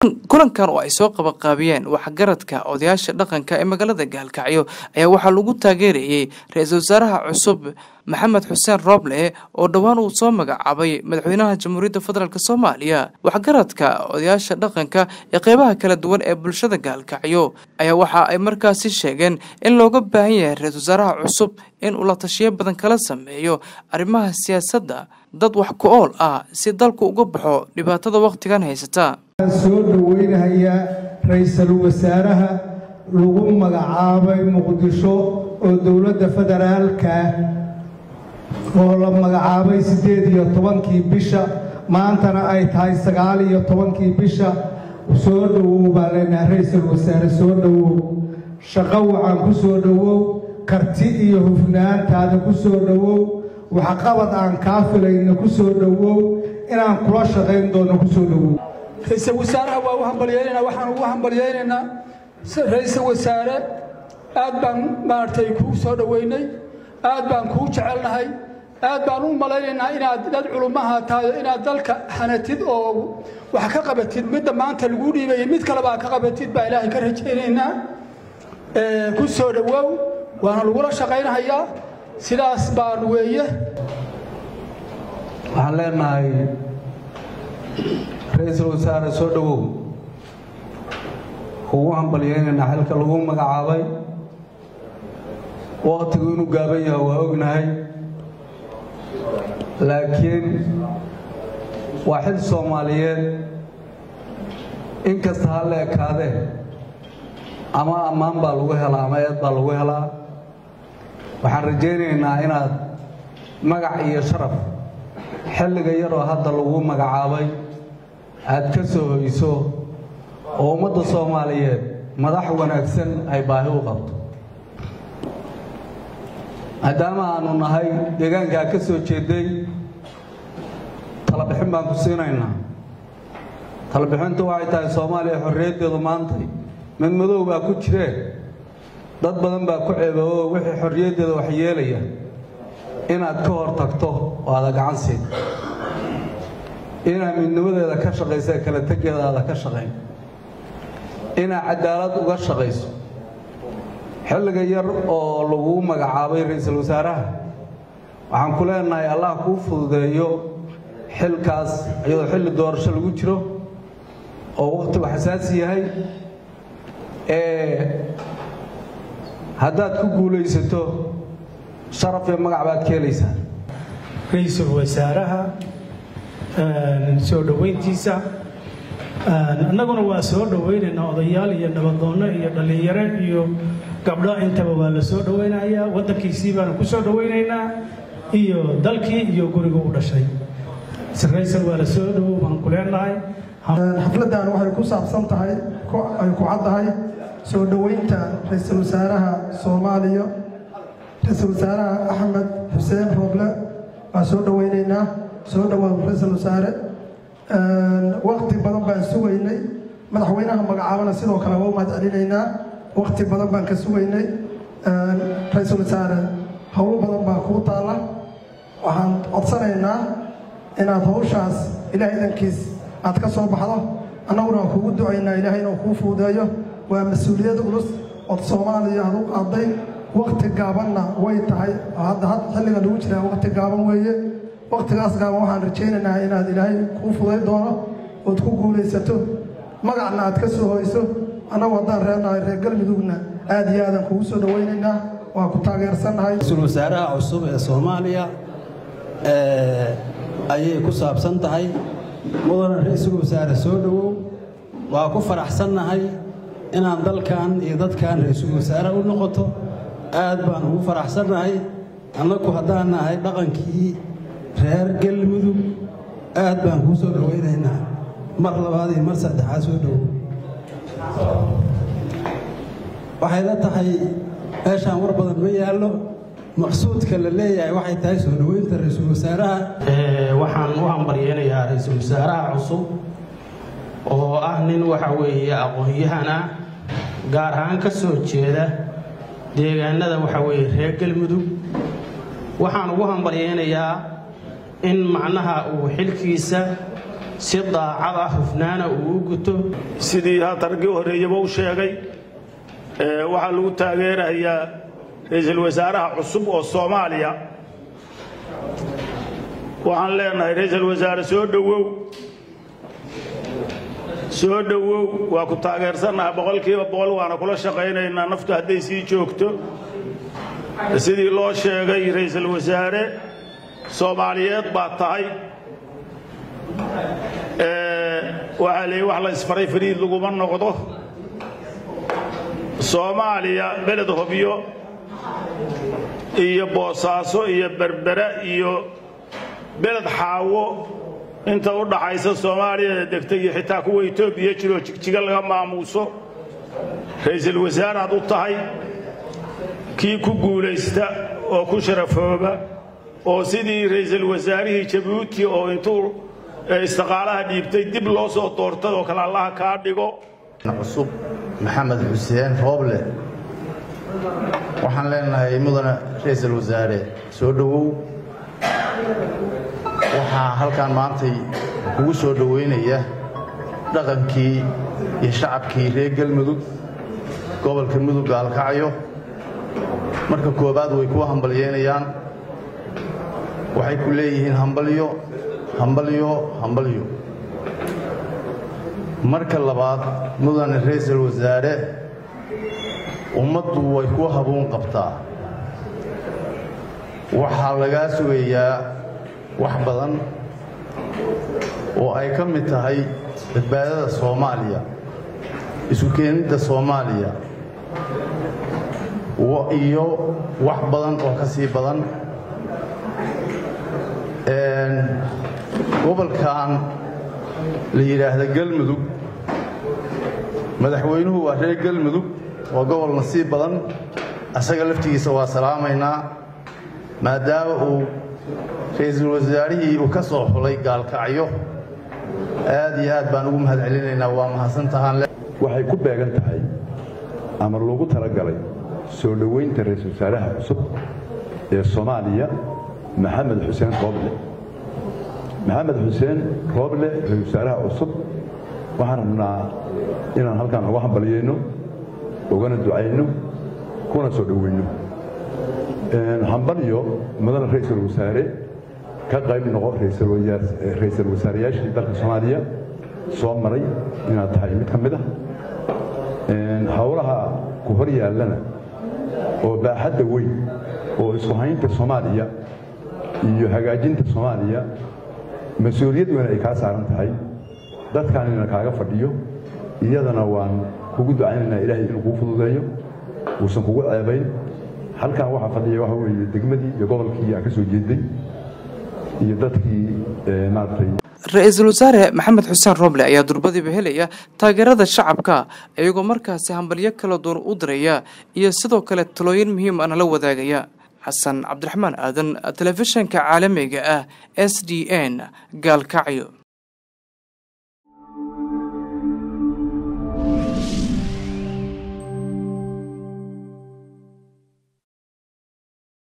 kulankan oo ay soo qabaqaabiyeen waxgaradka odayaasha dhaqanka ee magaalada gaalkacyo ayaa waxaa lagu taageerayey ra-iisul wasaaraha cusub maxamed xuseen rooble oo dhowaan uu soo magacaabay madaxweynaha jamhuuriyadda federaalk soomaaliya waxgaradka odayaasha dhaqanka ee qeybaha kala duwan ee bulshada gaalkacyo ayaa waxa ay markaasi sheegeen in looga baahan yahay ra-iisul wasaaraha cusub in uu la tashiyo badan kala sameeyo arrimaha siyaasadda dad wax ku ool ah si dalku uga baxo dhibaatada wakhtigan haysata soo dhoweynayaa ra-iisul wasaaraha lagu magacaabay muqdisho oo dowladda federaalka oo la magacaabay siddeed iyo tobankii bisha maantana ay tahay sagaal iyo tobankii bisha soo dhowow baa leenahay ra-iisul wasaare soo dhowow shaqo wacan ku soo dhowow karti iyo hufnaantaada ku soo dhowow waxqabad aan kaa filayna ku soo dhowow inaan kula shaqayn doono ku soo dhowow ra-iisul wasaaraha waa u hambalyaynaynaa waxaan ugu hambalyaynaynaa ra-iisul wasaare aad baan maaragtay kuu soo dhoweynay aad baan kuu jecelnahay aad baan u malaynaynaa inaad dad culummaha tahay inaad dalka hanatid oo wax ka qabatid midda maanta lagu dhiibayay mid kaleba ka qabatid baa ilaahay ka rajaynaynaa ku soo dhowow waana lagula shaqaynahayaa sidaas baan weeye waxaan leenahay ra-iisul wasaare soo dhowow ugu hambalyaynaynaa xilka lagu magacaabay wakhtigu inuu gaaban yahay waa ognahay laakiin waa xil soomaaliyeed in kasta ha la ekaadee ama ammaan baa lagu helaa ama eed baa lagu helaa waxaan rajaynaynaa inaad magac iyo sharaf xilliga yaroo hadda lagu magacaabay aad ka soo hoyso oo ummadda soomaaliyeed madax wanaagsan ay baahi u qabto maadaama aanu nahay deegaankaa ka soo jeeday talabixin baan ku siinaynaa talabixintu waxay tahay soomaaliya xorriyaddeedu maantay mid madow baa ku jiree dad badan baa ku ceeboobo wixii xorriyaddeeda wax yeelaya inaad ka hor tagto oo aada gacan siin inaad midnimadeeda ka shaqaysa kala tegeeda aada ka shaqayn inaad cadaalad uga shaqayso xilliga yar oo lagu magacaabay ra-iisul wasaaraha waxaan ku leenahay allah kuu fududeeyo xilkaas iyadoo xilli doorasho lagu jiro oo wakhtigu xasaasi yahay haddaad ku guulaysato sharaf iyo magac baad ka helaysaa ra-iisul wasaaraha soo dhoweyntiisa annaguna waa soo dhoweynaynaa odayaal iyo nabadoonno iyo dhallinyaro iyo gabdho intaba waa la soo dhoweynayaa waddankiisii baanu ku soo dhoweynaynaa iyo dalkii iyo guriga u dhashay ra-iisul waa la soo dhowow baan ku leenahay xafladdan waxay ku saabsan tahay ay ku caddahay soo dhoweynta ra-iisul wasaaraha soomaaliya ra-iisul wasaaraha axmed xuseen rooble waan soo dhoweynaynaa soo dhowaad ra-iisul wasaare wakti badan baan sugaynay madaxweynaha magacaabana sidoo kale waa u mahad celinaynaa wakti badan baan ka sugaynay ra-iisul wasaare howlo badan baa kuu taalla waxaan codsanaynaa inaad hawshaas ilaahay idankiis aad ka soo baxdo annaguna waan kugu ducaynaa ilaahay inuu kuu fuudeeyo waa mas-uuliyad culus ood soomaaliya aad u qaaday wakti gaabanna way tahay hadda had xilliga lagu jiraa wakti gaaban weeye waktigaas gaaban waxaan rajaynaynaa inaad ilaahay kuu fuday doono ood ku guulaysato magacna aad ka soo hoyso annagu haddaan reenahay reer galmudugna aad iyo aadaan kugu soo dhowaynaynaa waan ku taageersannahay ra-iisul wasaaraha cusub ee soomaaliya ayay ku saabsan tahay mudana ra-iisul wasaare soo dhowow waa ku faraxsannahay inaan dalkan iyo dadkan ra-iisul wasaare u noqoto aad baan ugu faraxsannahay annagu haddaan nahay dhaqankii reer galmudug aad baan kuu soo dhowaynaynaa mar labaad iyo mar saddexaad soo dhowow waxay la tahay meeshaan war badan ma yaallo maqsuudka la leeyahay waxay tahay soo dhoweynta ra-iisul wasaaraha waxaan u hambaryeynayaa ra-iisul wasaaraha cusub oo ah nin waxa weeye aqoon-yahan ah gaar ahaan ka soo jeeda deegaanada waxa weeye reer galmudug waxaan ugu hambaryeynayaa in macnaha uu xilkiisa si daacad ah hufnaana uu u guto sidii hadda raggii horreeyaba u sheegay waxaa lagu taageerayaa ra-iisul wasaaraha cusub oo soomaaliya waxaan leenahay ra-iisul wasaare soo dhowow soo dhowow waa ku taageersannahay boqolkiiba boqol waana kula shaqaynaynaa naftu hadday sii joogto sidii loo sheegay ra-iisul wasaare soomaaliyeed baa tahay waxaa leeyi wax la isfaray fariid laguma noqdo soomaaliya beled hobyo iyo boosaaso iyo berbera iyo beled xaawo inta u dhaxaysa soomaaliyada degta iyo xitaa kuwa etoobiya jiroo jigjiga laga maamuuso ra-iisul wasaaraad u tahay kii ku guulaysta oo ku sharafooba oo sidii ra-iisul wasaarihii jabuuti oo intuu istiqaalaha dhiibtay dib loo soo doortay oo kale allaha kaa dhigo cusub maxamed xuseen rooble waxaan leenahay mudane ra-iisul wasaare soo dhowow waxaa halkan maantay kugu soo dhowaynaya dhaqankii iyo shacabkii reer galmudug gobolka mudug gaalkacyo marka koowaad way kuu hambalyeynayaan waxay ku leeyihiin hambalyo hambalyo hambalyo marka labaad mudane ra-iisul wasaare ummaddu way ku habuun qabtaa waxaa lagaa sugayaa wax badan oo ay ka mid tahay badbaadada soomaaliya isu keenidda soomaaliya iyo wax badan oo ka sii badan gobolkan la yidhaahda galmudug madaxweynuhu waa reer galmudug waa gobol nasiib badan asaga laftigiisa waa salaamaynaa maadaama uu ra-iisul wasaarihii uu ka soo xulay gaalkacyo aad iyo aad baan ugu mahad celinaynaa waa mahadsantahaan waxay ku beegan tahay ama loogu talagalay soo dhoweynta ra-iisul wasaaraha cusub ee soomaaliya maxamed xuseen rooble maxamed xuseen rooble ra-isul wasaaraha cusub waxaan rabnaa inaan halkaan uga hambalyayno ugana ducayno kuna soo dhoweyno hambalyo mudane ra-iisul wasaare ka qayb noqo ra-iisul wasaareyaashii dalka soomaaliya soo maray inaad tahay mid ka mid ah howlaha ku hor yaallana oo baaxadda weyn oo isku haynta soomaaliya iyo hagaajinta soomaaliya mas-uuliyad weyn ay kaa saaran tahay dadkaanina kaaga fadhiyo iyadana waan kugu ducaynaynaa ilaahay inuu kuu fududeeyo uusan kugu ceebayn halkan waxaa fadhiya waxa weeye degmadii iyo gobolkii aan ka soo jeeday iyo dadkii maaragtay ra-iisul wasaare maxamed xuseen rooble ayaa durbadiiba helaya taageerada shacabka iyagoo markaasi hambalyo kala duwan u diraya iyo sidoo kale talooyin muhiim ana la wadaagaya xasan cabdiraxmaan aadan telefishinka caalamiga ah s d n gaalkacyo